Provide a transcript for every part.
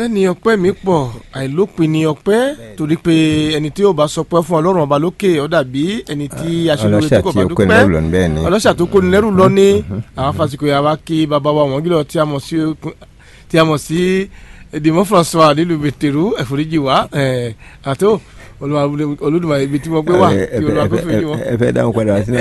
bẹ́ẹ̀ ni ọpẹ́ mi pọ̀ àìlópin ni ọpẹ́ torí pé ẹni tí yóò bá sọpẹ́ fún ọlọ́run ọba lókè ó dàbí ẹni tí aṣèlú tí kò bá dúpẹ́ ọlọ́ṣà tó kó ni lẹ́rù lọ ní àwọn fásitì yà wá kí bàbá wa wọ́n gílọ̀ tí a mọ̀ sí tí a mọ̀ sí Dìmọ́ François nílùú bẹ̀tẹ̀rù ẹ̀fọ́ríjì wá àtó olùdùmọ̀ ibi tí mo gbé wà kí olùwà kó fèrè wọn. ẹ fẹ́ dáhùn padà sí náà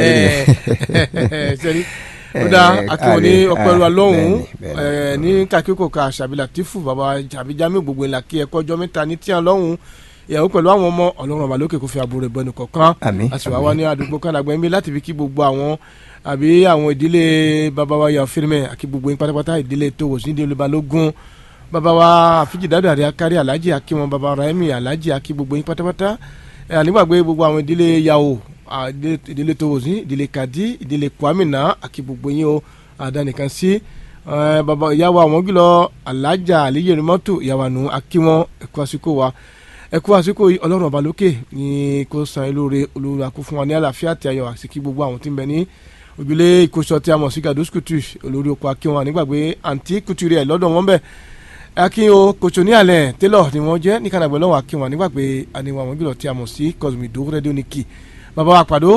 sẹ́ni ó dá akíwọ̀n ní ọpẹ́rù alọ́hùn ní kakíkò ká àṣàbílà tìfù bàbá jàbíjámì gbogbo ńlá kí ẹ̀kọ́ ọjọ́ mẹ́ta ní tíyàn lọ́hùn ìyàwó pẹ̀lú àwọn ọmọ ọlọ́run ọba lókè kò fi àbúrò rẹ̀ bọ́nu kọ̀ọ̀kan àṣìwá wa ní àdúgbò kánàgbẹ́ mi láti fi kí gbogbo àwọn àbí àwọn ìdílé bàbá wa yà fírímẹ̀ àkí gbogbo yín pátápátá ìdílé tó wò sí ìdílé balógun bàbá wa àfíjì dáadáa rẹ̀ akárí alájì akí wọn bàbá rahimi alájì akí gbogbo yín pátápátá ànígbàgbé gbogbo àwọn ìdílé yàwó ìdílé tó wò sí ìdílé kàdí ìdílé kwamina àkí gbogbo yín o àdánìkan sí bàbá ìyàwó àwọn gílọ alájà àlíyèrè mọ́tò ìyàwó àánú akí wọn ẹ̀kọ́ àsìkò wa ẹ̀kọ́ àsìkò yìí ọlọ́run ọba lókè ní kó san ilóore olóore àkó fún wa ní àlàáfíà àti ayọ̀ àsìkí gbogbo àwọn tí ń bẹ ní ojúlé ìkóṣọ tí a mọ̀ sí gados kutu olórí oko akí wọn nígbàgbé àǹtí kutu rẹ̀ lọ́dọ̀ wọn bẹ̀ akí o kòtò ní alẹ́ tẹ́lọ̀ ni wọ́n jẹ́ ní kànáàgbẹ́ lọ́wọ́ akí wọn nígbàgbé àníwọ̀n àwọn gílọ̀ tí a mọ̀ sí cosmido rédíò ní kì bàbá wa pàdó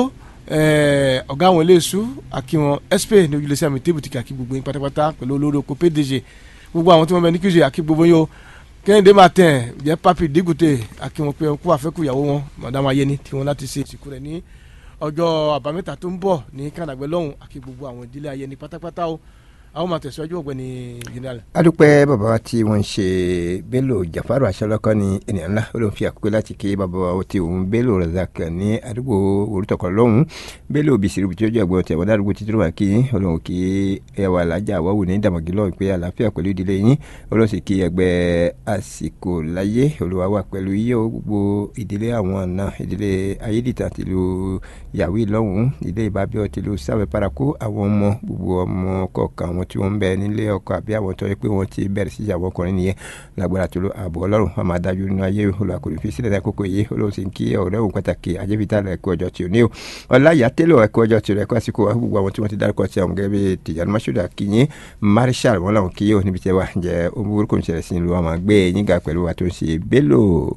ọ̀gá àwọn iléeṣú àkí wọn sp ní ojúlé sí àmì tébùtì àkí gbogbo yín pátápátá pẹ̀lú olórí oko pdg gbogbo àwọn tí wọ́n bẹ ní kíjì àkí gbogbo yín o kẹ́hìndé máa tẹ̀ jẹ́ papi dígùtè àkí wọn pé kó àfẹ́kù ìyàwó wọn madam ayẹni tí wọn láti ṣe ìsìnkú rẹ̀ ní ọjọ́ àbámẹ́ta tó ń bọ̀ ní kànáàgbẹ́ lọ́hùn àkí gbogbo àwọn ìdílé ayẹni pátápátá o àwọn máa tẹ̀síwájú ọ̀gbẹ́ni general. adúpẹ́ bàbá wa tí wọ́n ń ṣe bello jafaru aṣọ́lọ́kọ́ ní ènìyàn ńlá ó ló ń fi àkókò láti ké bàbá wa tí òun bello razak ní àdúgbò orútọ̀kọ̀ lọ́hùn bello bisiru bí tí ó jẹ́ ẹ̀gbọ́n tẹ̀wọ́n dárúgbò títí wà kí olóhùn kí ẹwà alájà àwọ̀wò ní dàmọ̀gí lọ́hùn pé àlàáfíà pẹ̀lú ìdílé yín olóhùn sì kí ẹgbẹ́ àsìkò láyé olúwa wà pẹ̀lú iye gbogbo ìdílé àwọn ọ̀nà ìdílé ayédìtà tìlú yàwí lọ́hùn ìdílé ìbábíọ́ tìlú sáwẹ́ paraku àwọn ọmọ gbogbo ọmọ kọ̀ọ̀kan àwọn tí wọ́n ń bẹ nílé ọkọ àbí àwọn tó yẹ pé wọ́n ti bẹ̀rẹ̀ sí ìyàwó ọkùnrin nìyẹn lágbára tó ló ààbò ọlọ́run wọn máa dájú nínú ayé olùwàkùnrin fi sílẹ̀ lákòókò yìí olóhùn sì ń kí ọ̀rẹ́ òun pàtàkì ajẹ́bíta ẹ̀kọ́ ọjọ́ tí ò ní o ọláyà tẹ́lọ̀ ẹ̀kọ́ ọjọ́ tí rẹ̀ kọ́ àsìkò gbogbo àwọn tí wọ́n ti dárúkọ sí àwọn gẹ́gẹ́ bí tìjànú mashood akinyin marshal wọn làwọn kí yóò níbi tí wà jẹ́ omúburúkú ń ṣẹlẹ̀ sí ìlú wọn máa gbé yín ga pẹ̀lú wa tó ń ṣe bello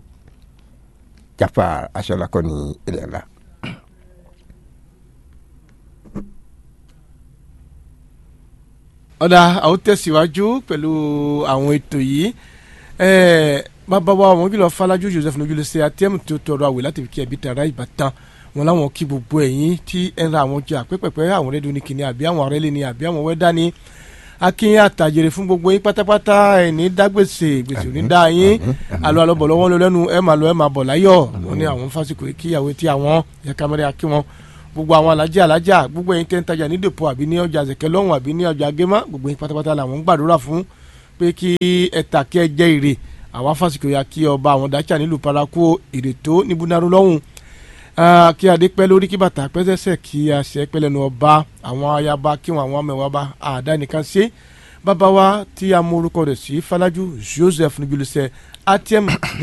jafar aṣọlákọ ní ilẹ̀ ńlá. ọ̀dà àwọn tẹ̀síwájú pẹ̀lú àwọn ètò yìí bàbá wa àwọn gílọ̀ Fọlájú Joseph nojúlẹ̀ ṣe atẹ́mù tó tọrọ àwẹ̀ láti fi kí ẹbí tara ìbátan wọn láwọn kí gbogbo ẹ̀yìn tí ẹ̀ ń ra àwọn jẹ àpẹ́pẹ́pẹ́ àwọn rẹ́díò ní kìnìún àbí àwọn arẹ́lẹ̀ ní àbí àwọn wẹ́dá ní akínyìn àtàjèrè fún gbogbo yín pátápátá ẹni dágbèsè gbèsè òní dá yín alo alọ́bọ̀ lọ́wọ́ ló lẹ́nu ẹ̀ máa lọ ẹ̀ máa bọ̀ láyọ̀ wọn ní àwọn fásitì kíyàwó tí àwọn yẹ kámẹ́rẹ́ akí wọn gbogbo àwọn alájà alájà gbogbo ẹ̀yin tẹ́ ń tajà ní dèpọ̀ àbí ní ọjà àzẹ̀kẹ́ lọ́hùn àbí ní ọjà agémá gbogbo yín pátápátá làwọn ń gbàdúrà fún pé kí ẹ tà kí ẹ jẹ́ èrè àwa fásitì ya kí ọba àwọn dájà nílùú paraku èrè tó ní búnáró lọ́hùn kí adé pẹ́ lórí kí bàtà pẹ́sẹ́sẹ́ kí a ṣe pẹ́ lẹ́nu ọba àwọn ayaba kí wọn àwọn amẹ̀wà bá àdá nìkan ṣe bàbá wa tí a mú orúkọ rẹ̀ sí Fọlájú Joseph níbi olùsẹ̀ atm